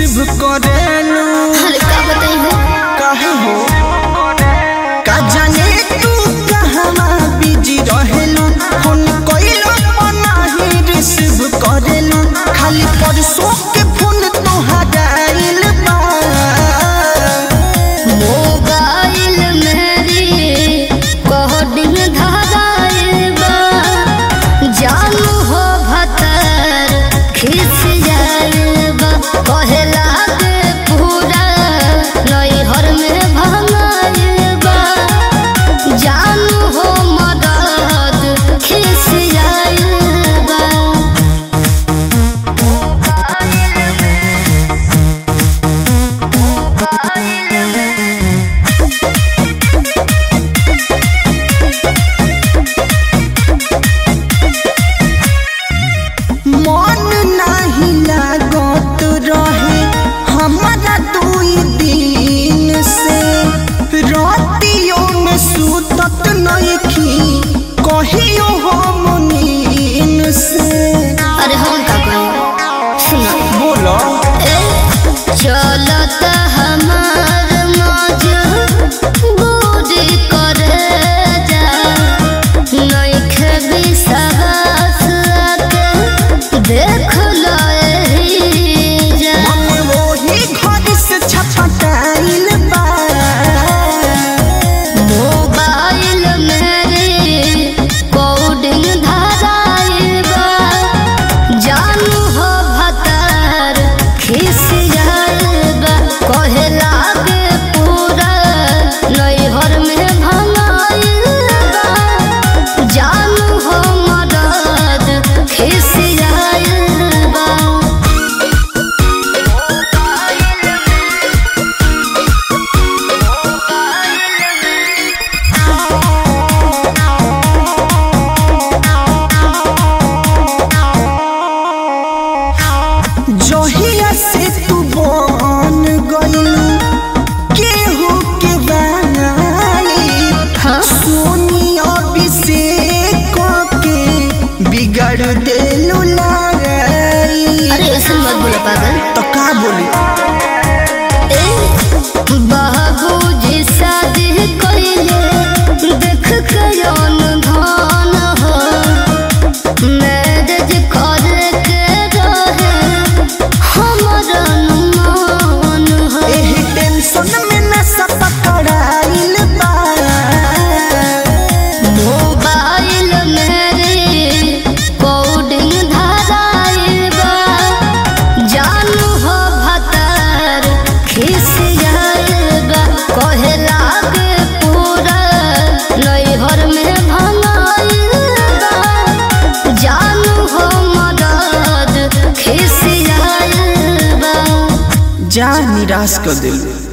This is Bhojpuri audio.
रिसीव करेलू अरे का बताई हो काहे हो का जाने तू कहवा बिजी रहेलू फोन कइलो नाही रिसीव करेलू खाली परसों के फोन तोहारा आइल बा मोबाइल मेरी कोडिंग धराइल बा जानू हो भतर खिस जाइल बा कहे लागे पूरा नैहर में भंगाइल बा जानू हो मदद खिस जाइल बा मन नाही लागत रहे हमारा दुई दिन से रातियों में सुतत नइखी कहियो हम नींद से अरे हम का कहें सुना बोलो चलत हमार मौज बूढ़ी करे जा नइखे विश्वास के देख लो एही जा मन वही घर से छटपटाइल बा मोबाइल मेरी कोडिंग धराइल बा जानू हो भतर खिस जाइल बा कहे लागे पूरा नैहर में भंगाइल बा जानू हो मदद खिस जाइल बा जहिया से तू बन गइलू केहू के बनाई हाँ सोनी अभिषेक के बिगड़ देलू लड़ाई अरे ऐसे मत बोला पागल तो का बोली बाबूजी शादी कइले देख के धन हो मैरिज करे के रहे हमर अनुमान हो एही टेंशन में नशा पकड़ाइल बा मोबाइल मेरी कोडिंग धराइल बा जानू हो भतर खिस जाइल बा कहे लागे पूरा नैहर में भंगाइल बा जानू हो मदद खिस जाइल बा जा निराश कर दिलू